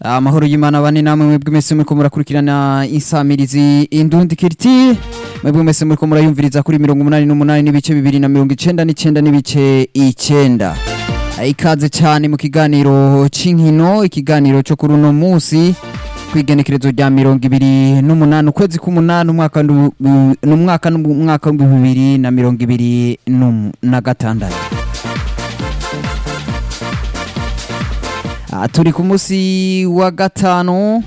amahoro y'imana bane namwe mwebwe mwese muriko murakurikirana insamirizi indundi kiriti mwebwe mwese muriko murayumviriza kuri mirongo umunani n'umunani n'ibice bibiri na mirongo icenda n'icenda n'ibice icenda ikaze cyane mu kiganiro c'inkino ikiganiro co kuri uno musi kwigenekerezo rya mirongo ibiri n'umunani ukwezi k'umunani umwaka ndu- bu- n'umwaka n'umwaka w'ibihumbi bibiri na mirongo ibiri n'um- na gatandatu Ah, turi ku munsi wa gatanu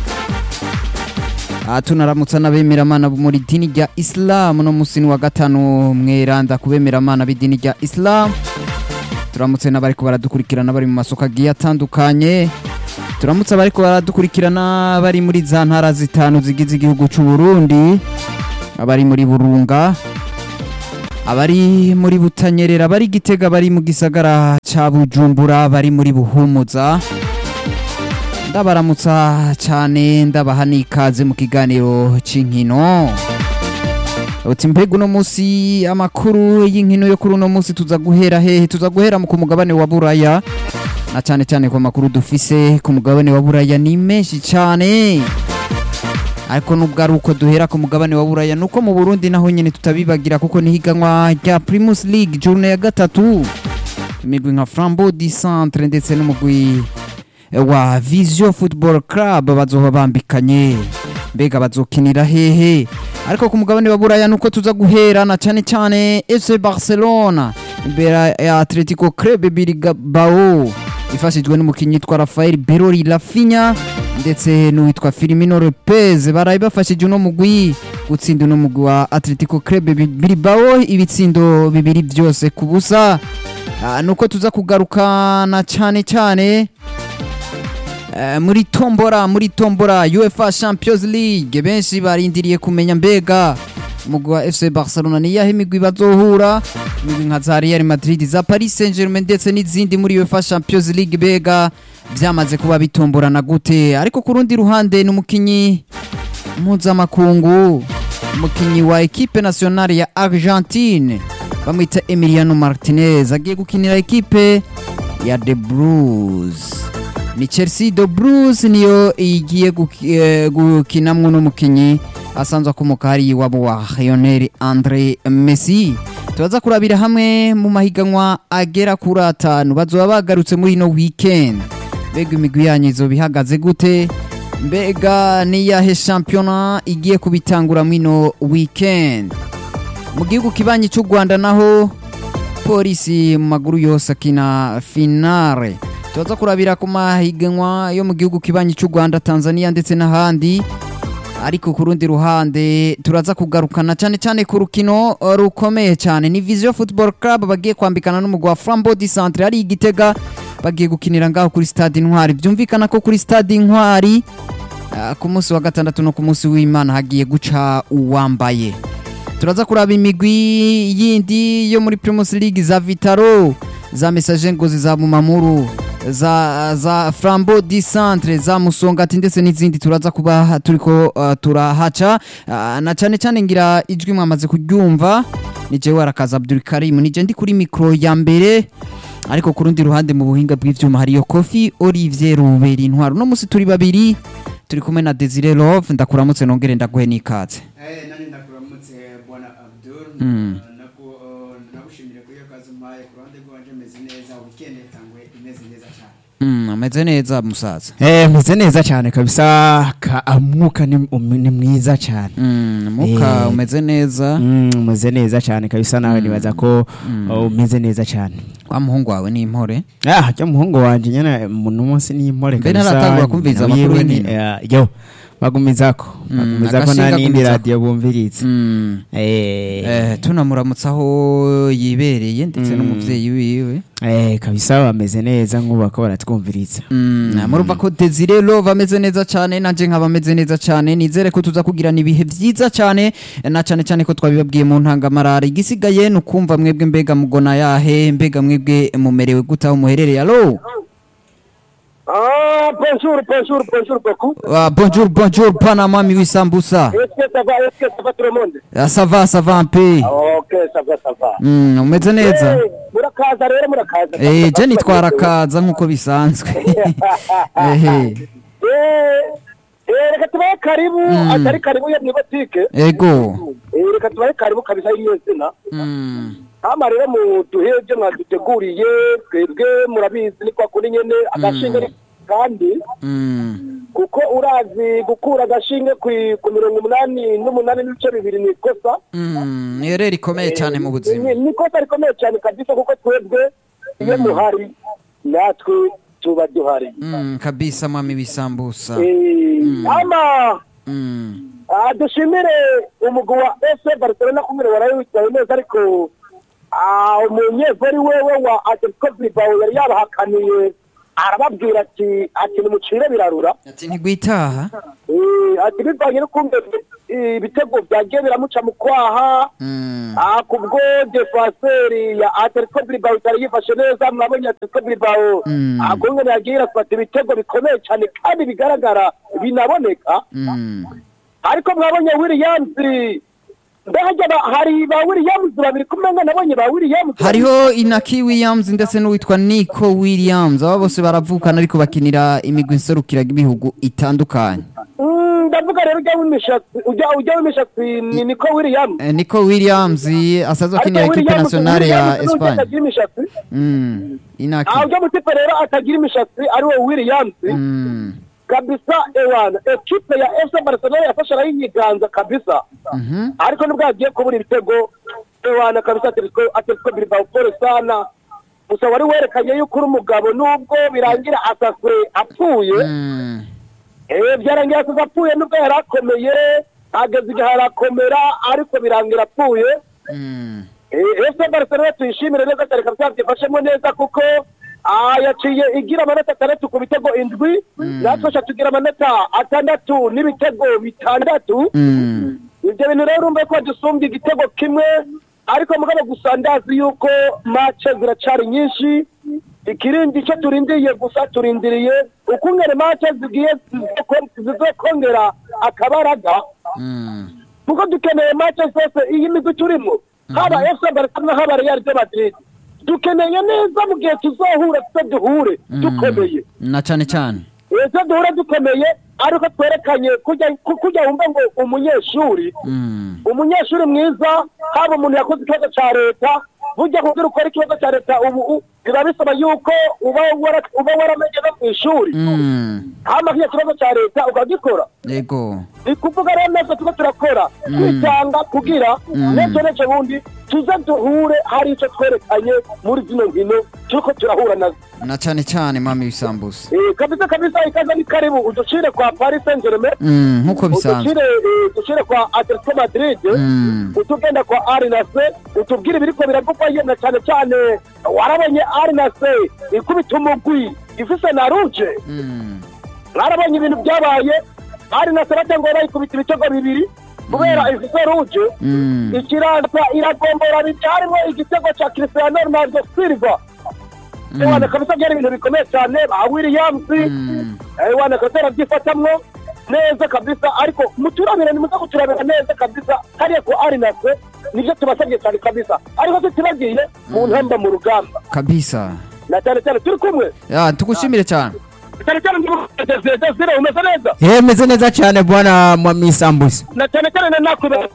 Ah, tunaramutsa n'abemeramana bo muri dini rya isilamu no munsi ni wa gatanu mweranda ku bemeramana b'idini rya isilamu turamutse n'abariko baradukurikirana bari mu masoko agiye atandukanye turamutse abariko baradukurikirana bari muri za ntara zitanu zigize igihugu c'u Burundi abari muri Burunga abari muri Butanyerera bari Gitega bari mu gisagara ca Bujumbura bari muri Buhumuza ndabaramutsa cyane ndabaha n'ikaze mu kiganiro c'inkino uti mbega uno munsi amakuru y'inkino yo kuri uno munsi tuza guhera hehe tuza guhera mu ku mugabane wa buraya na cyane cyane ku makuru dufise ku mugabane wa buraya ni menshi cyane ariko nubwo ari uko duhera ku mugabane wa buraya nuko mu burundi naho nyine tutabibagira kuko ni higanwa rya primus league journée ya gatatu imigwi nka flambeau du centre ndetse n'umugwi wa Visio Football Club bazoba bambikanye mbega bazokinira hehe ariko ku mugabane wa buraya nuko tuza guhera na cyane cyane FC Barcelona imbere ya Atletico Club Bilbao ifashijwe n'umukinnyi yitwa Rafael Berori Rafinha ndetse n'uwitwa Firmino Lopez baraye bafashije uno mugwi gutsinda uno mugwi wa Atletico Club Bilbao ibitsindo bibiri byose ku busa Ah, nuko tuza kugarukana cyane cyane Eh, muri tombora muri tombora UEFA Champions League benshi barindiriye kumenya mbega umugwi wa FC Barcelona ni yahe imigwi bazohura imigwi nka za Real Madrid za Paris Saint-Germain ndetse n'izindi muri UEFA Champions League bega byamaze kuba bitomborana gute ariko ku rundi ruhande ni umukinyi mpuzamakungu umukinyi wa ekipe nationale ya Argentine bamwita Emiliano Martinez agiye gukinira ekipe ya The Blues ni Chelsea The Blues niyo igiye guki- eh, gukinamwo n'umukinyi asanzwe akomoka hari iwabo wa Lionel Andre Messi turaza kurabira hamwe mu mahiganwa agera kuri atanu bazoba bagarutse muri ino weekend mbega imigwi yanyu izoba ihagaze gute mbega niyahe shampiyona igiye kubitangura muri ino weekend mu gihugu kibanyi cy'u Rwanda naho polisi mu maguru yose akina finale tubaza kurabira ku mahiganwa yo mu gihugu kibanyi cy'u Rwanda Tanzania ndetse n'ahandi ariko ku rundi ruhande turaza kugarukana cyane cyane ku rukino uh, rukomeye cyane ni Vision Football Club bagiye kwambikana n'umugwa wa Flambeau du Centre ari igitega bagiye gukinira ngaho kuri stade Intwari byumvikana ko kuri stade Intwari uh, ku munsi wa gatandatu no ku munsi w'Imana hagiye guca uwambaye turaza kuraba imigwi yindi yo muri Primus League za Vitaro za Message Ngozi za Mumamuru za za Flambeau du Centre za Musongati ndetse n'izindi turaza kuba turiko uh, turahaca uh, na cyane cyane ngira ijwi mwamaze kuryumva ni jewe arakaza Abdul Karim nije ndi kuri micro ya mbere ariko ku rundi ruhande mu buhinga bw'ivyuma hariyo Kofi Olivier Ruberi intwaro no musi turi babiri turi kumwe na Desire Love ndakuramutse nongere ndaguhe n'ikaze Eh, nani ndakuramutse bwana Abdul Mm. naku nagushimire kuri iyo kazi umpaye ku ruhande rwanje meze neza weekend yatangwe imeze neza cyane Mm, ameze neza musaza Eh, meze neza cyane kabisa ka amuka ni, um, ni mwiza cyane Mm, muka Eh. umeze neza mm, meze neza cyane kabisa nawe Mm. nibaza ko Mm. uh, umeze neza cyane wa muhungu wawe ni impore ah jya muhungu wanje nyene muno munsi ni impore Mbe kabisa naratangura kumviriza nawe amakuru yiwe ni- y'inkino. eh, yo bagumizako Mm, bagumizako agashinga nta n'indi agumizako. radiyo bumviriza Mm. eh, Eh, tunamuramutsa aho yibereye ndetse Mm. n'umuvyeyi wiwe eh, kabisa bameze neza nk'ubu bako baratwumviriza Mm, murumva ko Desire Love ameze neza cyane nanje nkaba ameze neza cyane nizere ko tuza kugirana ibihe byiza cyane na cyane cyane ko twabibabwiye mu ntangamarara igisigaye ni ukumva mwebwe mbega mugona yahe mbega mwebwe mumerewe gute aho muherereye alo Ah, bonjour, bonjour, bonjour beaucoup. Ah, bonjour bonjour Panama mi wisambusa Est-ce que ça va, est-ce que ça va tout le monde Ah, ça va ça va un peu Ah, Ok, ça va, ça va. Mm, umeze neza Eh, murakaza rero murakaza Eh, je nitwara kaza nk'uko bisanzwe ehe Eh, eh, reka tubahe karibu Mm. atari karibu yo mwibotike ego reka tubahe karibu kabisa y'iyo zina Mm, hama rero muduhe ibyo mwaduteguriye twebwe murabizi ni kwa kuri nyene agashinge ni- kandi mm, kuko urazi gukura agashinge ku- ku mirongo umunani n'umunani n'ibice bibiri ni ikosa mm, ni rero rikomeye cyane mu buzima ni ni ikosa rikomeye cyane kabisa kuko twebwe iyo muhari natwe tuba duhari Mm, kabisa mwami w'isambusa Eh, ama Mm, ah, dushimire umugwi wa ese barcelona kumire warawitwaye neza ariko ah, umunyegori wewe wa atletico bilbao yari yabahakaniye arababwira ati ati nimucire birarura ati ntigwitaha Eh, ati bivanye n'ukuntu eh, ibitego byagiye biramuca mu kwaha Mm, Ah, kubwo defenseri ya Atletico Bilbao itari yifashe neza mwabonye Atletico Bilbao Mm. ah, kungene yagiye irafata ibitego bikomeye cyane kandi bigaragara binaboneka mm, ariko mwabonye Williams mbega ba- hari ba Williams babiri kumenga nabonye ba Williams hariho inaki williams ndetse n'uwitwa nico williams aba bose baravukana ariko bakinira imigwi nserukira ibihugu itandukanye Mm, ndavuga rero ujya w'imishatsi ujya ujya w'imishatsi ni Nico Williams Eh, nico williams asanzwe akinira Ariko ekipe Williams- nationale ya Williams ni ujya espagne atagira imishatsi Mm, inaki ah ujya mutipe rero atagira imishatsi ari we Williams Mm, kabisa ewana ekipe ya FC Barcelona yafashe arayinyiganza kabisa mhm, ariko nubwo yagiye kubura ibitego ewana kabisa Atletico Atletico Bilbao pole sana gusa wari werekanye yuko uri umugabo nubwo birangira asaswe apfuye mm, eh byarangira asaswe apfuye nubwo yari akomeye ageze igihe arakomera ariko birangira apfuye mm, Eh, FC Barcelona tuyishimire neza cyane kabisa byifashemo neza kuko ah, yaciye igira amanota atandatu ku bitego indwi natwe sha tugira amanota atandatu n'ibitego bitandatu mm. ibyo bintu rero urumva ko dusumbye igitego kimwe ariko mugabo gusa ndazi yuko mace ziracari nyinshi ikirindi icyo turindiriye gusa turindiriye ukungene mace zigiye zizoko- zizokongera akabaraga Mm, kuko dukeneye mace zose iyi migwi turimo haba FC Barcelona haba Real de Madrid dukeneye neza mu gihe tuzohura tuze duhure dukomeye na cyane cyane ese duhure dukomeye ariko twerekanye kujya ku- kujya wumva ngo umunyeshuri Mm, umunyeshuri mwiza haba umuntu yakoze ikibazo cya leta bujya kugira ukora ikibazo cya leta ubu u- biba bisaba yuko uba wara- uba waramenye no mu ishuri mm, hama kiriya kibazo cya leta ukagikora ego ni kuvuga rero neza tuba turakora kwitanga kugira n'ejo n'ejo bundi tuze duhure hari icyo twerekanye muri zino nkino turiko turahura nazo na cyane cyane mwami w'isambusa Eh, kabisa kabisa ikaza ni karibu uducire kwa paris saint germain Mm, nk'uko bisanzwe uducire eh, uducire kwa atletico madrid Mm, utugenda kwa arinase utubwire ibiriko biravugwa yemwe cyane cyane warabonye arinase ikubita umugwi ifise na ruje mm, mwarabonye ibintu byabaye arinase batangwa bayikubita ibitego bibiri kubera ifise ruje mm, ikiranza iragombora bitarimo igitego cya cristiano ronaldo silva ewana kabisa byari ibintu bikomeye cyane ba williams mm. ewana kabisa arabyifatamwo neza kabisa ariko muturabira nimuze kuturabira neza kabisa hariya ku arinase nibyo tubasabye cyane kabisa ariko tutibagiye mu ntamba mu rugamba kabisa na cyane cyane turi kumwe ya tugushimire cyane cyane cyane ndimugeze desire umeze neza Eh, meze neza cyane bwana mwami sambusa na cyane cyane na nakwibera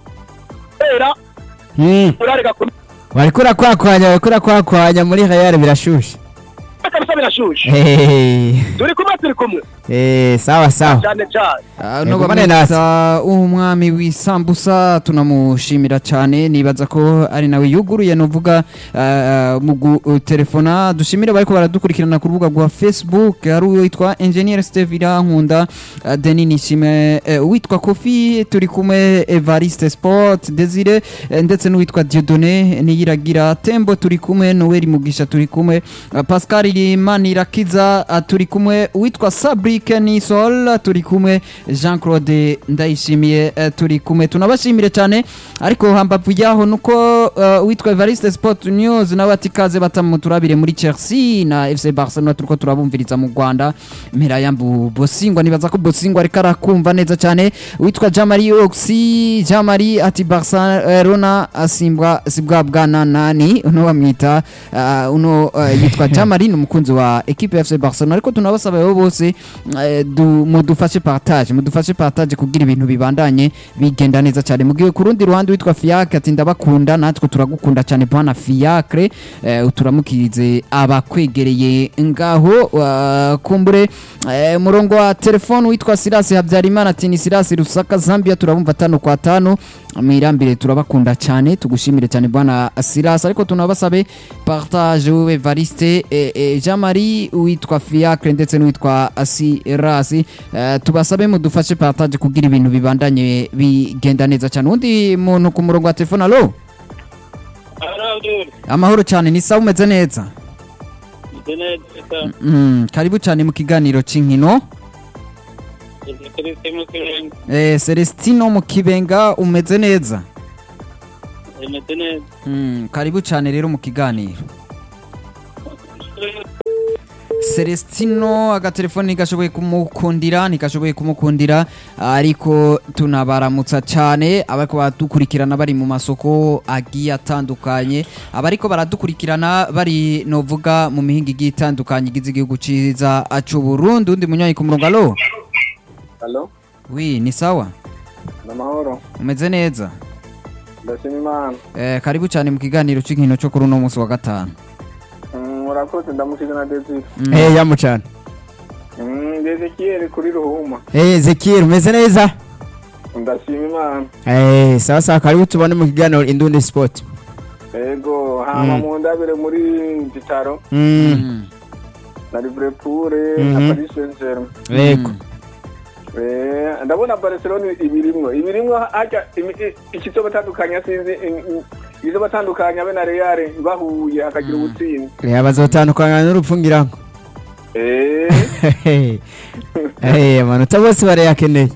Mm, urarega kumwe bariko urakwakwanya bariko urakwakwanya muri real birashushe kabisa birashushe Eh, turi kumwe turi kumwe eh, sawa sawa cyane cyane Ah, no Yego, bamwita umwami w'isambusa tunamushimira cyane nibaza ko ari nawe yuguruye nuvuga ah, mu gutelefona dushimire bariko baradukurikirana ku rubuga rwa facebook hari uwitwa engineer steve irankunda ah, denis nishime eh, uwitwa kofi turi kumwe evariste sport desire eh, ndetse n'uwitwa diodone niyiragira tembo turi kumwe noel mugisha turi kumwe ah, pascal manirakiza ah, turi kumwe uwitwa sabrike nisol turi kumwe jean claude ndayishimiye eh, turi kumwe tunabashimire cyane ariko hambavu yaho nuko eh, uwitwa evariste sport news nawe ati kaze batamu turabire muri chelsea na fc barcelona turiko turabumviriza mu rwanda mpera yambu bosingwa nibaza ko bosingwa ariko arakumva neza cyane uwitwa jamari oxy jamari ati barcelona asimbwa sibwa bwana nani uno bamwita uh, uno uh, yitwa jamari ni umukunzi wa equipe ya FC Barcelona ariko tunabasaba rero bose eh, du- mudufashe partage mudufashe partage kugira ibintu bibandanye bigenda neza cyane mugihe ku rundi ruhande witwa Fiacre ati ndabakunda natwe turagukunda cyane bwana Fiacre eh, turamukirize abakwegereye ngaho uh, kumbure eh, murongo wa telefone witwa Silas Habyarimana ati ni Silas Rusaka Zambia turabumva tano kwa tano mwirambire turabakunda cyane tugushimire cyane bwana Silas ariko tunabasabe partage wewe Evariste eh, eh, Jean Marie witwa Fiacre ndetse n'uwitwa Silas eh, tubasabe mudufashe partage kugira ibintu bibandanye bigenda neza cyane undi muntu ku murongo wa telefone alo amahoro cyane ni sawa umeze neza mm, karibu cyane mu kiganiro cy'inkino eh, Celestino mu kibenga umeze neza mm, karibu cyane rero mu kiganiro Celestino agatelefoni ntigashoboye kumukundira ntigashoboye kumukundira ariko tunabaramutsa cyane abariko baradukurikirana bari mu masoko agiye atandukanye abariko baradukurikirana bari novuga mu mihinga igiye itandukanye igize igihugu ciza c'u Burundi undi munywanyi ku murongo alo Halo, wi ni sawa namahoro. umeze neza Ndashima Imana. eh, karibu cyane mu kiganiro c'inkino cyo kuri uno munsi wa gatanu Mm, Urakoze ndamukiza na Desire. Eh yamucana Mm, Ezekiel kuri Ruhuma. Eh Ezekiel umeze neza Ndashima Imana. Eh sawa sawa karibu tubone mu kiganiro Indundi Sport Ego, hama Mm. mu ndabire muri Vitaro Mm Mm. na Liverpool Mhm. na Paris Saint-Germain. Yego Eh, ndabona Barcelona ibirimwo. Ibirimwo haja imi- i- ikizobatandukanya sinzi i- i- izobatandukanya be na Real bahuye hakagira ubutsinzi. Eh bazotandukana n'urupfungirango Eh, Eh amanota bose barayakeneye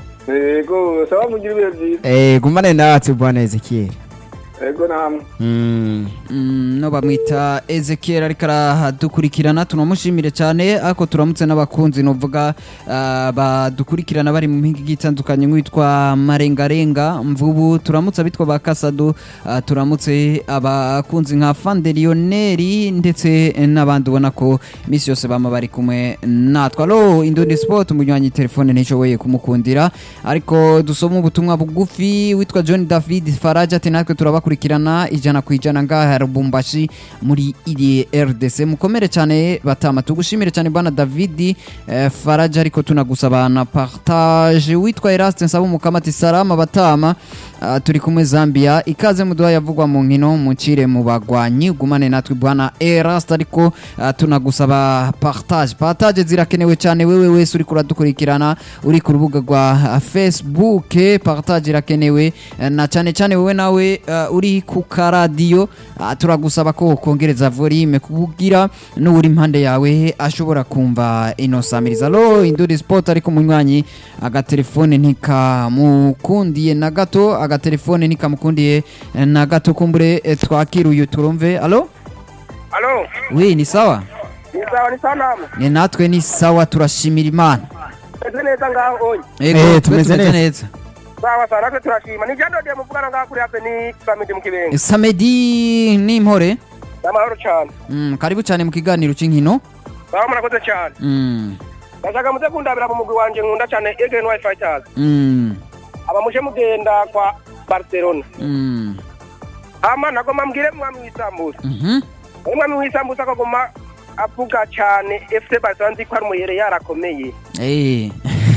ego, sawa mugira ibihe byiza. Eh gumane natwe bwana Ezekiel Ego namwe. Mm Mm, no bamwita Ezekiel ariko aradukurikirana tunamushimire cyane ariko turamutse n'abakunzi novuga ah, badukurikirana bari mu mpinga igiye itandukanye nk'uwitwa Marengarenga Mvubu turamutse abitwa ba Kasado ah, turamutse abakunzi nka Fande Lionel ndetse n'abandi ubona ko iminsi yose bama bari kumwe natwe alo Indundi Sport umunywanyi telefone ntishoboye kumukundira ariko dusoma ubutumwa bugufi witwa John David Faraja ati natwe turabakurikirana ijana ku ijana ngaha Lubumbashi muri iri RDC mukomere cyane batama tugushimire cyane bwana David eh, Faraja ariko tunagusaba na partage witwa Eraste nsaba umukama ati salama batama Ah, turi kumwe Zambia ikaze muduha yavugwa mu nkino mucire mu bagwanyi gumane natwe bwana Eraste ariko ah, tunagusaba partage partage zirakenewe cyane wewe wese uri kuradukurikirana uri ku rubuga rwa ah, Facebook eh, partage irakenewe eh, na cyane cyane wewe nawe ah, uri ku karadiyo ah, turagusaba ko kongereza volume kugira n'uri impande yawe ashobora kumva ino samiriza lo induri sport ariko munywanyi agatelefone ntikamukundiye na gato agatelefone ntikamukundiye eh, na gato kumbure eh, twakira uyu turumve alo alo wi ni sawa ni sawa ni sanamu ni natwe ni sawa turashimira imana meze neza ngaho onye Ego, Eh, twe tumeze neza. sawa sawa natwe turashima ni jadodiye muvugana ngaho kuri hape ni samidi mu kibenga samedi n'impore n'amahoro cyane mm, karibu cyane mu kiganiro cy'inkino sawa murakoze cyane mm, ndashaka muze kundabira mu mugwi wanje nkunda cyane egen wi fighters mm, aba muje mugenda kwa barcelona mm, ama nagoma mbwire mwami w'isambusa mhm, umwami w'isambusa akagoma avuga cyane fc barcelona nzi ko ari umuyere yarakomeye eh.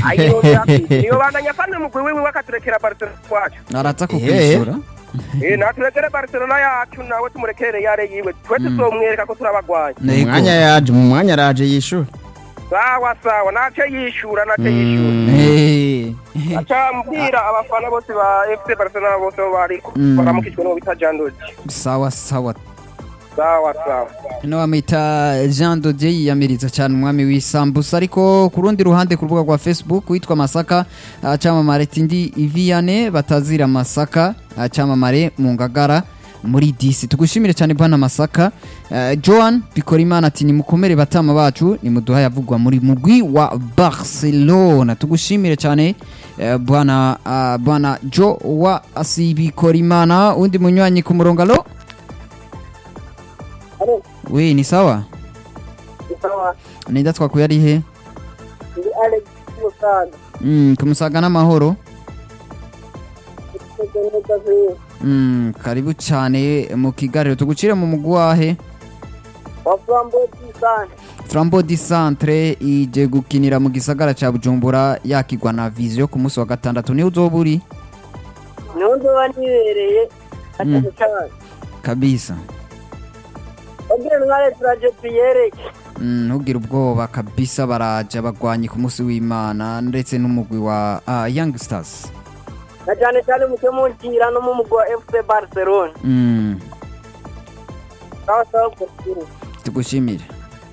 iyo bandanya afana umugwi wiwe akaturekera barcelona wacu araza kukwishyura Eh, naturekere barcelona yacu nawe tumurekere yare yiwe twe tuzomwereka ko turabagwanya mu Ego. mwanya yaje mu mwanya araje yishura sawa sawa nace yishura nace yishura Eh. aca mbwira abafana bose ba fc barcelona bose bo bari Mm. baramukijwe n'uwo bita jandoji sawa sawa sawa sawa no bamwita jean dodier yiyamiriza cyane umwami w'isambusa ariko ku rundi ruhande ku rubuga rwa facebook witwa masaka ah, cyamamare tindi iviyane batazira masaka ah, cyamamare mu ngagara muri disi tugushimire cyane bwana masaka Eh, joan bikorimana ati nimukomere batama bacu nimuduha yavugwa muri mugwi wa barcelona tugushimire cyane eh, bwana ah, bwana jo wa asibikorimana undi munywanyi ku murongo alo Alo. we ni sawa sawa ninda twakuye ari he ndi alex musaga Mm, kumusaga n'amahoro tumeze neza vuba Mm, karibu cyane mu kiganiro tugucire mu mugwi wahe wa flambo disane flambo di centre ije gukinira mu gisagara ca bujumbura yakigwa na vision ku munsi wa gatandatu niho uzoba uri niho nzoba nibereye atatu cyane kabisa ubwira ntware turaje tuyereke Mm, ntugire ubwoba kabisa baraje abagwanyi ku munsi w'imana ndetse n'umugwi wa uh, young stars na cyane cyane muke munkira no mu mugwi wa fc barcelone Mm, sawa sawa gukuru tugushimire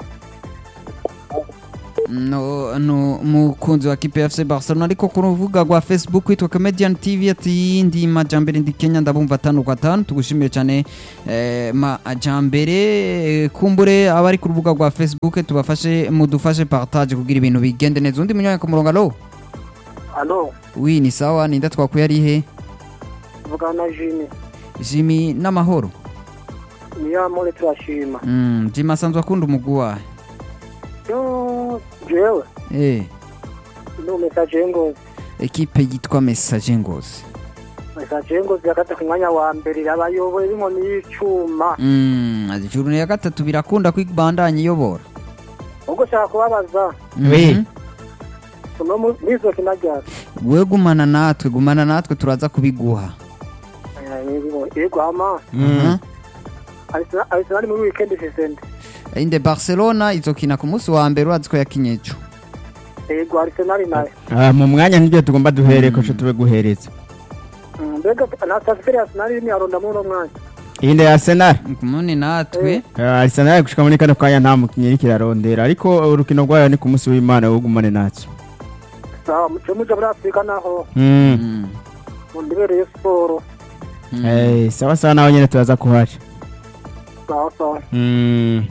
no no umukunzi wa kipe ya FC Barcelona ariko ku rubuga rwa Facebook witwa Comedian TV ati ndi majambere ndi Kenya ndabumva atanu kwa tanu tugushimiye cyane eh, majambere eh, kumbure abari ku rubuga rwa Facebook tubafashe mudufashe partage kugira ibintu bigende neza undi munyanya ku murongo alo alo wi ni sawa ninda twakuye ari he vugana na jimmy Jimmy n'amahoro niyo amore turashima mm, Jimmy asanzwe akunda umugwi wahe yo jewe eh no message ngozi ekipe yitwa Message Ngozi message ngozi yakata ku mwanya wa mbere irabayoboye b'inkoni y'icuma Mm, ijuru ya gatatu birakunda kwibandanya iyobora ubwo ushaka kubabaza Oui. Mhm. uno mu- nizo kinajyana we gumana natwe gumana natwe turaza kubiguha yego ama Mhm. arisenali muri weekend sesende inde barcelona izokina ku munsi wa mbere urazi ko yakinye ejo yego arisenali nayo Ah, mu mwanya nibyo tugomba duhere ko tube guhereza Mm, mbega na transfer ya arsenal ni aronda muri uno mwanya iyi ndi arsenal kumuni natwe Ah, arsenal gushika muri kano kanya nta mukinnyi iriko irarondera ariko urukino rwayo ni ku munsi w'imana wugumane natwe sawa muce muja muri afurika naho Mm. Mm. mundibereye siporo Mm. Eh, sawa sawa nawe nyene turaza kuhaca sawa sawa Mm.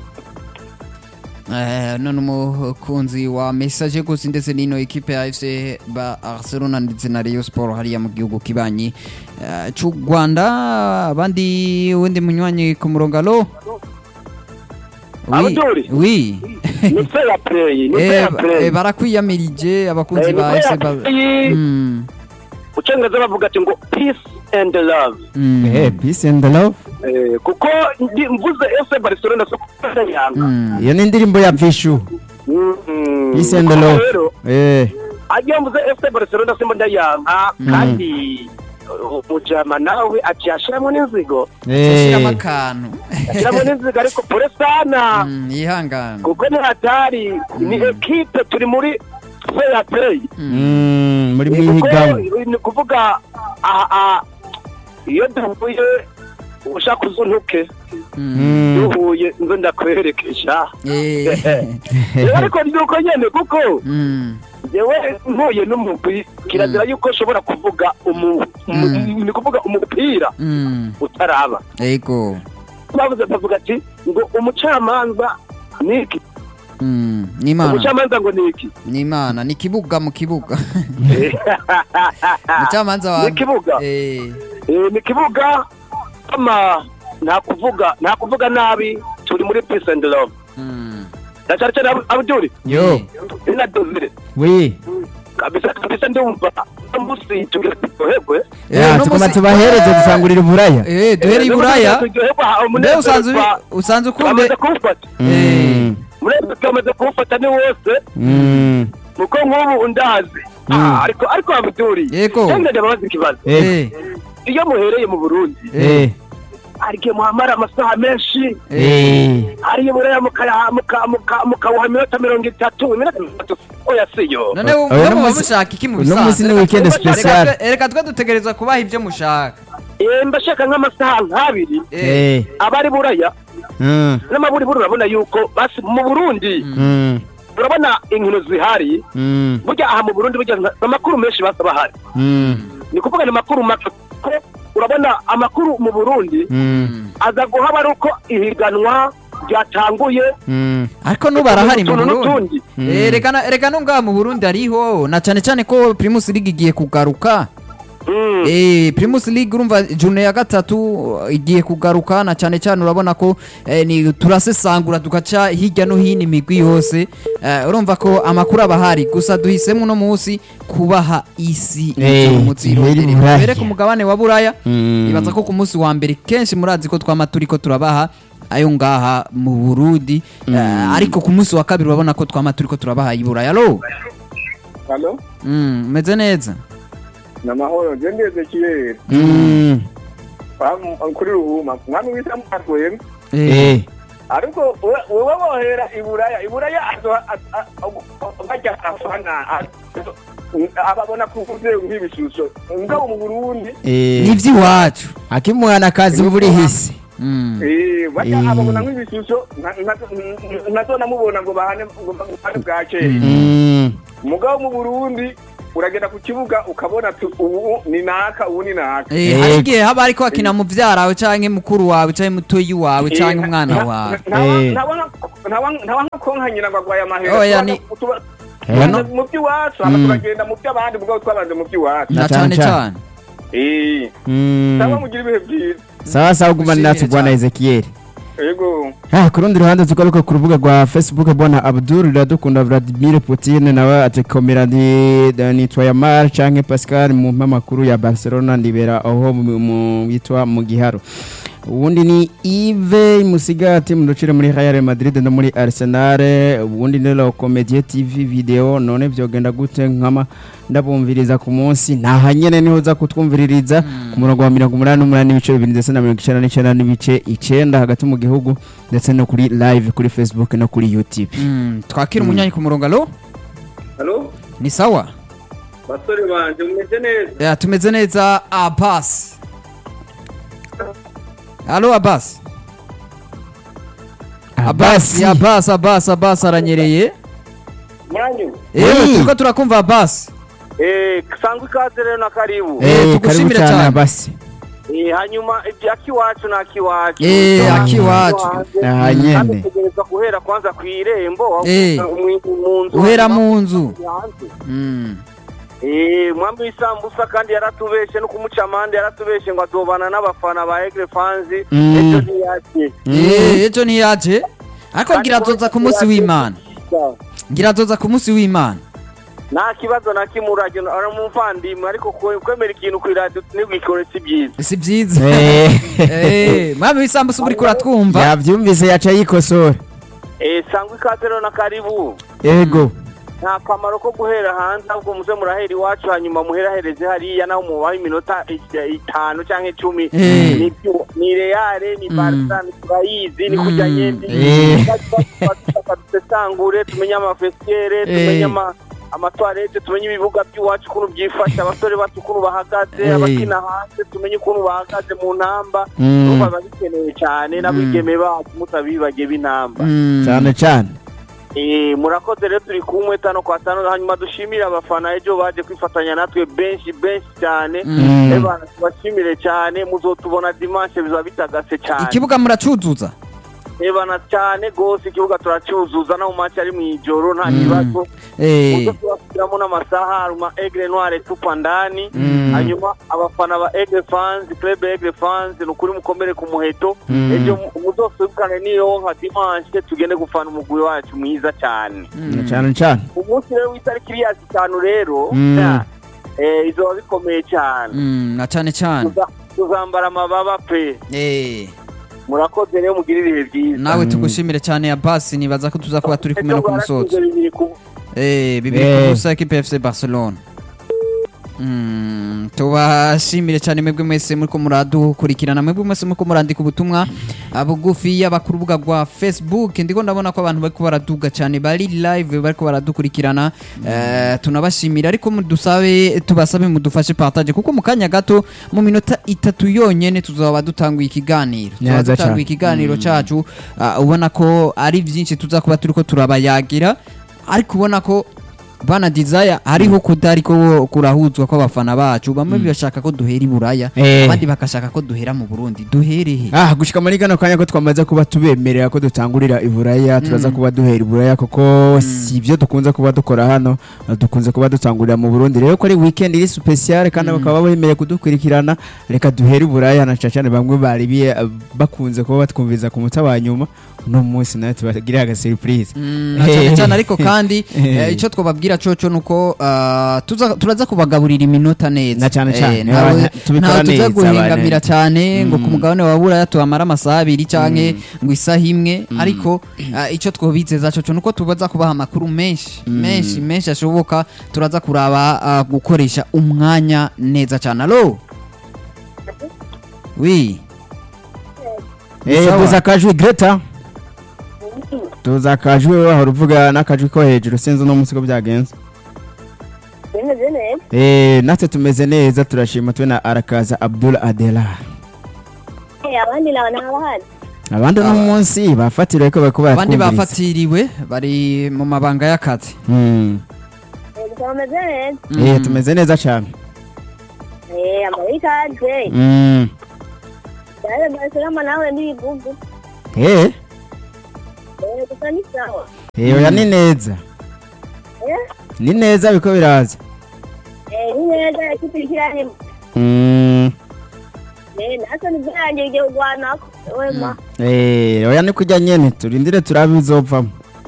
Eh, none umukunzi wa message gusa ndetse n'ino ekipe ya FC Barcelona ndetse na Rayon Sport hariya mu gihugu kibanyi eh, c'u Rwanda abandi wundi munywanyi ku murongo alo Oui, Abdul. oui. ni fair play ni Eh, fair ba- play eh, barakwiyamirije abakunzi Eh, ba ni FC fair Ba- play. Mm, mu cyongereza bavuga ati ngo peace and love mm, Eh, peace and love Eh, kuko ndi- mvuze fc barcelona so kuvuga yanga mm. iyo ni indirimbo ya vishu Mm. peace and Kuko love rero Eh, ajya mvuze fc barcelona simba ndayanga kandi uh, umujama nawe aciye ashiramo n'inzigo Shiramo eh. akantu ashiramo n'inzigo ariko pore sana Mm, yihangane kuko ni hatari ni ekipe turi muri fair play Mm, muri kuko mwihiganwa ni kuvuga aha aha, iyo duhuye ushaka uzuntuke Mm. duhuye nzo ndakwerekesha Eh, rero ariko ni uko nyene kuko mm, yewe ntuye n'umugwi kirazira yuko ushobora kuvuga umu- umu- Mm. ni kuvuga umupira mm, utaraba ego bavuze bavuga ati ngo umucamanza ni iki Mm, ni imana umucamanza ngo ni iki ni imana ni kibuga mu kibuga umucamanza wa ni ikibuga Eh, Eh, ni ikibuga ama nta kuvuga nta kuvuga nabi turi muri peace and love mm, na cyane cyane Abu- abuduri yo ina dozire wi kabisa kabisa ndumva umunsi tugira turyoherwe Eh, Ya, uno tuguma musi- tubahereze dusangurira uburaya Eh, duhere i buraya turyoherwa mbe umunezero usanzwe twa- usanzwe ukunde twamaze kuwufata Mm. umunezero twamaze kuwufata ni wose Mm. kuko nk'ubu ndazi Ah, ariko ariko abuduri Yego. cyangwa ndababaza ikibazo Eh. Eh, iyo muhereye mu burundi Eh. hari igihe muhamara amasaha menshi Eh. hari iyo buraya mukaya- muka- muka- mukawuha iminota mirongo itatu iminota mirongo itatu oya siyo none Oya, mwe uno muba musi- mushaka iki mu uno musi ni bisanzwe weekend Reka- special. reka twe- reka twe dutegereza kubaha ibyo mushaka Eh, mbashaka nk'amasaha nk'abiri Eh, Eh. abari buraya Mm. n'amaburiburi urabona yuko basi mu burundi Mm. urabona inkino zihari Mm. burya aha mu burundi burya nta- amakuru menshi basa bahari Mm. ni kuvuga ni amakuru make kuko urabona amakuru mu burundi Mm. aza guhaba ari uko ihiganwa ryatanguye Mm. ariko n'ubu arahari mu utuntu burundi n'utundi Eh, reka na- reka no ngaha mu burundi ariho na cyane cyane ko primus league igiye kugaruka Mm. Eh, Primus League urumva journée ya gatatu uh, igiye kugaruka na cyane cyane urabona ko eh, ni turasesangura tugaca hirya no hino imigwi yose Eh, urumva ko amakuru aba ahari gusa duhisemo uno munsi kubaha isi Eh, umutsirondere Buraya. mbere ku mugabane wa buraya Mm. ibaza ko ku munsi wa mbere kenshi murazi ko twama turiko turabaha ayo ngaha mu Burundi Eh, ariko ku munsi wa kabiri urabona ko twama turiko turabaha i Buraya alo halo mm, meze neza ni amahoro njye ndeze kiyeri Mm. kuri ruhuma mwami wita mwatwenga Eh. ariko we- wewe wohera iburaya iburaya azo- a- a- bajya afana a- ababona kuvuze nk'ibishusho ngabo mu burundi Eh. ni iby'iwacu akimwana kazi buri hisi Mm. eh, bajya Eh. ababona nk'ibishusho nta- nta- ntazo namubona ngo bahane ngo bahane bwakeye Mm. mugabo mu burundi uragenda ku kibuga ukabona ati ubu ni naka ubu ni naka Eh, Eh, hari igihe haba ariko hakina muvyara wawe canke mukuru wawe canke mutoyi wawe canke umwana wawe Eh. ntaba nka nyina ngo agwaye amahera Oya, ni- Tuba- Eh, tubanza no. mu by'iwacu hama Mm. turagenda mu by'abandi mugabo twabanje mu by'iwacu na Na cane cane cane Eh, Mm. cyangwa mugira ibihe byiza sawa sawa gumana natwe Ushimire bwana cyane. Ezekiel yego Ah, ku rundi ruhande tugaruka ku rubuga rwa facebook bwana abdul iradukunda vladimir putin nawe ati komera ni nitwa yamar canke pascal mu mpamakuru ya barcelona ndibera aho mu- mu yitwa mu giharo ubundi ni ive musigati muducire muri real madrid no muri arsenal ubundi ni la comedie tv video none vyogenda gute nkama ndabumviriza ku munsi naha nyene niho uza kutwumviririza ku murongo wa mirongo umunani n'umunani n'ibice bibiri ndetse na mirongo icenda n'icenda n'ibice icenda hagati mu gihugu ndetse no kuri live kuri facebook no kuri youtube Mm, twakira umunyanyi ku murongo alo halo ni sawa basore banje mumeze neza Eh, tumeze neza abas alo abas abas abas abas abas aranyereye mwanyu ewe Oui. turiko turakumva abas Eh, sangwa ikaze rero na karibu Eh, Eh, karibu tugushimire cyane cyane. abasi Eh, hanyuma ibya kiwacu na kiwacu Eh, akiwacu. Aha nyene. kandi tugereza guhera kwanza ku irembo Eh. mu- mu nzu uhera hanyuma mu nzu hanze. Mm. Eh, mwambi w'isambusa kandi yaratubeshe no kumuca amande yaratubeshe ngo azobana n'abafana ba Aigle fans Mm. ejo ntiyaje Eh, ejo ntiyaje ariko ngira azoza ku munsi w'imana ngira azoza ku munsi w'imana nta kibazo na kimwe urajya ari umuvandimwe ariko kwe- kwemera ikintu ku iradiyo ntibwikore si byiza si byiza Eh. Eh, mwami w'isambusa uba uriko uratwumva yavyumvise yaca yikosora Eh, sangwa ikaze rero na karibu ego nta kamaro ko guhera hanze ahubwo muze murahera iwacu hanyuma muherahereze hariya naho mubaho iminota i- itanu cyangwa icumi Eh. Ni byo- ni reyale ni Mm. barisa ni turayizi ni Mm. kujya nyembi Eh. dusesangure tumenye amafesiyere tumenye ama- amatwarete tumenye ibibuga by'iwacu ukuntu byifashe abasore bacu ukuntu bahagaze Eh. abakina hanze tumenye ukuntu bahagaze mu ntamba Mm. urumva biba bikenewe cyane n'abigeme bacu mutabibagiye b'intamba Mm. cyane cyane Eh, murakoze rero turi kumwe tano kwa tano hanyuma dushimire abafana ejo baje kwifatanya natwe benshi benshi cyane Mm. Eh, bana, tubashimire cyane muzotubona dimanche bizaba bitagase cyane ikibuga muracuzuza ebana cyane gose ikibuga turacyuzuza no mu maci ari mu ijoro nta Mm. kibazo Eh, muzo tubashyiramo n'amasaha haruma egre noire tupa ndani Mm. hanyuma abafana ba egre fans club egre fans ni ukuri mukomere ku muheto Mm. ejo mu- muzosubikane n'iyo nka dimanche tugende gufana umugwi wacu mwiza cyane mm. cyane cyane umunsi rero w'itariki iriya zitanu rero Mm. ya, eh, izoba bikomeye cyane Mm, na cyane cyane Tuza- tuzambara amababa pe Eh, murakoze rero mugire ibihe byiza nawe tugushimire cyane ya basi nibaza ko tuza kuba turi kumwe no ku musozo Ejo bibiri ku- Eh, bibiri Eh. ku busa ekipe ya FC Barcelona Mm, tubashimire cyane mwebwe mwese muriko muradukurikirana mwebwe mwese muriko murandika ubutumwa ah, bugufi yaba ku rubuga rwa facebook ndiko ndabona ko abantu bariko baraduga cyane bari live bariko baradukurikirana Eh, tunabashimira ariko mudusabe tubasabe mudufashe partage kuko mu kanya gato mu minota itatu yonyene tuzaba dutanguye ikiganiro tuzaba Neza dutanguye cane. ikiganiro cacu ah, ubona ko ari byinshi tuza kuba turiko turabayagira ariko ubona ko bana desire hariho kudari ko kurahuzwa kw'abafana bacu bamwe bashaka ko duhera i buraya Eh. abandi bakashaka ko duhera mu burundi duhere he ah gushika muri kano kanya ko twamaze kuba tubemerera ko dutangurira iburaya turaza kuba duhera iburaya kuko si ibyo dukunze kuba dukora hano uh, dukunze kuba dutangurira mu burundi rero ko ari weekend iri special kandi bakaba bemereye kudukurikirana reka duhere iburaya na cyane bamwe bari bi- bakunze kuba batwumviza ku muta wa nyuma uno munsi nawe tubagirira aga surprise Mm, na cyane cyane ariko kandi eh, icyo twababwira coco nuko ah, tuza- turaza kubagaburira iminota neza Na cane cane, Eh, ntawe aba- tubikora ntawe tuza neza, guhengamira abantu. cyane ngo ku mugabane wa buraya tuhamara amasaha abiri canke ngo isaha imwe ariko ah, icyo twobizeza coco nuko tubaza kubaha amakuru menshi menshi menshi ashoboka turaza kuraba ah, gukoresha umwanya neza cyane alo wi eh Sawa. tuza akajwi Greta tuza akajwi wahora uvuga n'akajwi ko hejuru sinzi uno munsi ko byagenze bimeze neza Eh, natwe tumeze neza turashima twe na arakaza abdul adela Eh, abandi nabo ntabahari abandi uno munsi bafatiriwe ko bariko abandi baratwumviriza bafatiriwe bari mu mabanga y'akazi Mm. Eh, gusa bameze neza Eh, tumeze neza cyane Eh, amarikaze Mm. yaje barcelona nawe ndibugu Eh, Eh, gusa ni sawa eh, oya ni neza Eh, ni neza biko biraza eh, ni neza ikipe ikiranye Mm. Eh, nasa nibyanjye igihe ugwanako wema Eh, oya ni kujya nyene turindire turabe bizovamo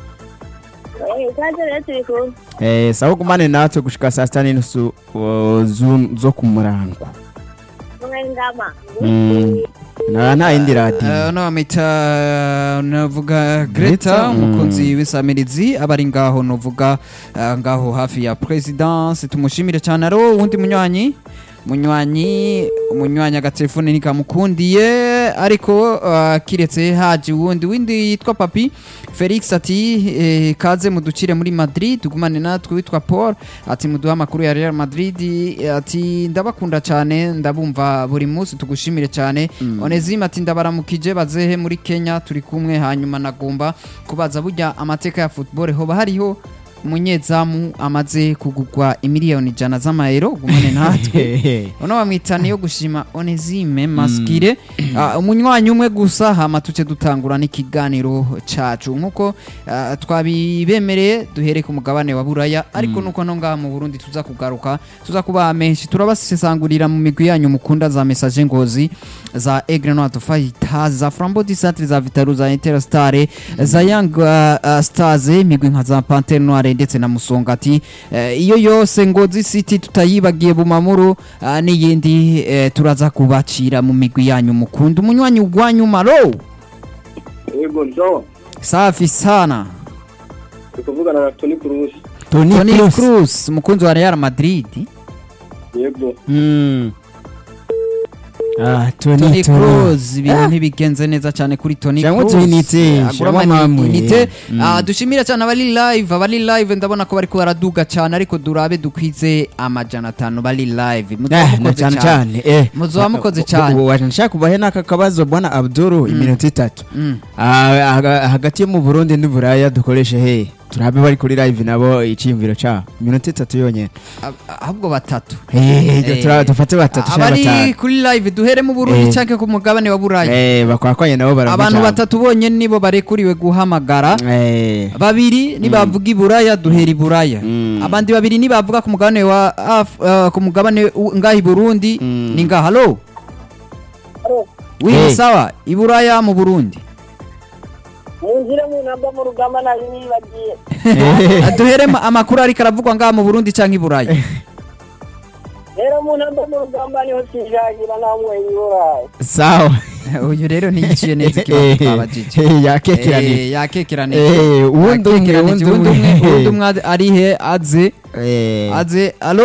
Eh, ikaze rero turi kumwe Eh, sawa gumane natwe gushika saa sita n'inusu uh, zu- zo ku murango kumwe ngama Mm. na nta yindi radiyo Uh, no bamwita navuga Greta, Greta mm. umukunzi w'isamirizi abari ngaho novuga uh, ngaho hafi ya presidence tumushimire cyane aro uwundi munywanyi munywanyi umunywanyi agatelefone nikamukundiye ariko uh, kiretse haje uwundi windi yitwa papi felix ati eh, kaze muducire muri madrid tugumane natwe witwa paul ati muduhe amakuru ya real madrid ati ndabakunda cyane ndabumva buri munsi tugushimire cyane onezime ati ndabaramukije bazehe muri kenya turi kumwe hanyuma nagomba kubaza burya amateka ya football hoba hariho umunyezamu amaze kugugwa imiliyoni ijana z'amayero gumane natwe uno bamwita niyo gushima onezime maskire Ah, umunywanyi umwe gusa hama tuce dutangura n'ikiganiro cacu nkuko ah, twabibemereye duhere ku mugabane wa buraya ariko nuko no ngaha mu burundi tuza kugaruka tuza kubaha menshi turabasesangurira mu migwi yanyu mukunda za message ngozi za egre no fighters za frambo disatre za vitaru za interstare za young uh, uh, stars imigwi nka za pantere noire ndetse na musongati Eh, iyo yose ngozi city tutayibagiye bumamuru uh, n'iyindi eh, turaza kubacira mu migwi yanyu mukunda umunywanyi ugwanyu maro yego nzo safi sana turi kuvugana na toni kurusi toni Toni Kroos. Kroos umukunzi wa Real Madrid yego Mm. Ah, Toni Toni Kroos. Kroos ibintu ntibigenze neza cyane kuri Toni Cyangwa Kroos tuyinite, Agura cyangwa ama- mamwe. inite. Mm. Ah, dushimira cyane abari live abari live ndabona ko bariko baraduga cyane ariko durabe dukwize amajana atanu bari live Muzoba Eh, na mukoze cyane cyane eh. Muzoba mukoze cyane. Ubu waje nshaka kubahe n'aka kabazo bwana Abdul iminota itatu Mm. Ah, haga- hagati yo mu Burundi n'Uburaya dukoreshe he turabe bari kuri live nabo iciyumviro ca iminota itatu yonyene Ab- ahubwo batatu Eh, Eh, tura- dufate batatu cyangwa abari batanu kuri live duhere mu Burundi Eh. cyangwa ku mugabane wa Burayi Eh, bakwakwanye nabo baravuga abantu batatu bonyene nibo barekuriwe guhamagara Eh, babiri nibavuga iburaya duhera iburaya Mm. abandi babiri nibavuga ku mugabane wa Af- uh, ku mugabane u- ngaha i burundi Mm. ni ngaha halo wi Hey. sawa iburaya mu burundi munzire mu namba mu rugamba nari nibagiye eh, duhere ma- amakuru ariko aravugwa ngaha mu burundi cyangwa iburaya rero mu namba mu rugamba niho kijagira namwe yiburaye sawa uyu rero ntiyishyuye neza ikibazo twabajije Eh, yakekeranije Eh, yakekeranije Eh, uwundi umwe, Yakekeranije. uwundi uwundi umwe. umwe uwundi umwe ade- ari he aze Eh, aze alo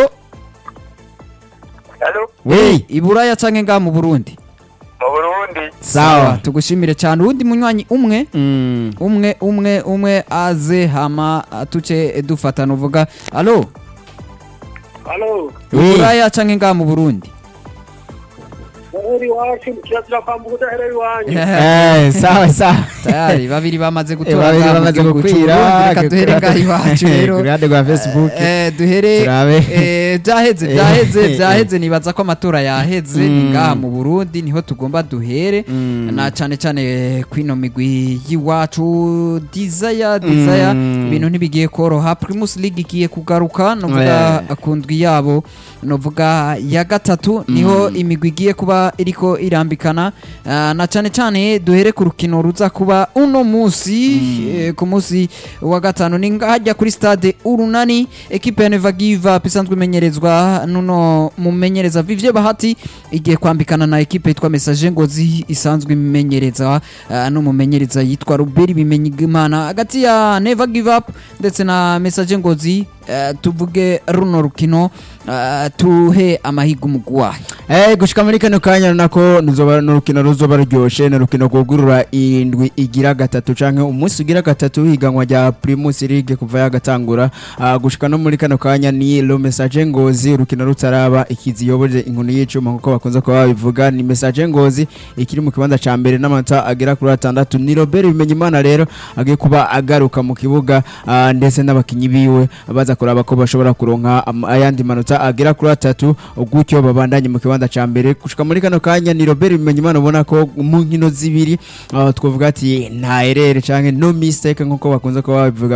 halo we iburaya cyangwa ngaha mu burundi mu burundi sawa tugushimire cyane uwundi munywanyi umwe Mm. umwe umwe umwe aze hama tuce dufatana uvuga alo halo We. iburaya canke ngaha mu burundi mu uri iwacu kirazira kwambuka udahereye iwanyu Eh, sawa sawa tayari babiri bamaze Eh, gutora babiri ngaha mu bamaze gihugu gukwira c'Uburundi, reka duhere ngaha iwacu rero ku ruhande rwa facebook Eh, duhere Turabe. eh, byaheze Eh, byaheze eh, byaheze nibaza ko amatora yaheze ni Mm. ngaha mu Burundi niho tugomba duhere Mm. na cane cane kwino migwi y'iwacu desire desire Mm. ibintu ntibigiye koroha Primus League igiye kugaruka novuga ku ndwi yabo novuga ya gatatu niho imigwi igiye kuba iriko irambikana Ah, na cane cane duhere ku rukino ruza kuba uno musi eh, ku musi wa gatanu ni hajya kuri stade urunani ekipe ya Never Give Up isanzwe imenyerezwa nuno mumenyereza Vivye Bahati igiye kwambikana na ekipe yitwa Message Ngozi isanzwe imenyereza ah, n'umumenyereza yitwa Ruberi Bimenyimana hagati ya Never Give Up ndetse na Message Ngozi eh, tuvuge runo rukino ah, tuhe amahigo umugwayi Eh, gushika muri kano kanya nako nuzoba n'urukino ruzoba ruryoshe ni urukino rwugurura indwi igira gatatu canke umunsi ugira gatatu higanwa rya Primus League kuva yagatangura Ah, gushika no muri kano kanya ni lo message ngozi urukino rutaraba ikiziyoboje inkunu y'icuma nkuko bakunze kuba babivuga ni message ngozi ikiri mu kibanza ca mbere n'amanota agera kuri atandatu ni Robert Bimenyimana rero agiye kuba agaruka mu kibuga ah, ndetse n'abakinyi biwe baza kuraba ko bashobora kuronka am- ayandi manota agera kuri atatu gutyo babandanye mu kibanza ca mbere gushika muri kano kanya ni Robert Bimenyimana ubona ko mu nkino zibiri ah, twavuga ati nta erere canke no mistake nkuko bakunze kuba babivuga